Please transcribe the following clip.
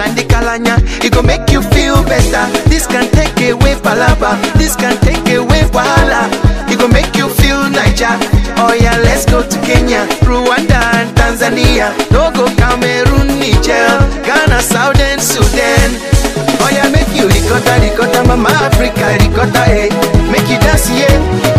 Nandi Kalanya, it go make you feel better. This can take away palaba, this can take away wahala. It go make you feel Niger. Oh yeah, let's go to Kenya, Rwanda and Tanzania. No go Cameroon, Niger, Ghana, Southern Sudan. Oh yeah, make you ricotta, ricotta, mama Africa, ricotta, hey. Make you dance, yeah.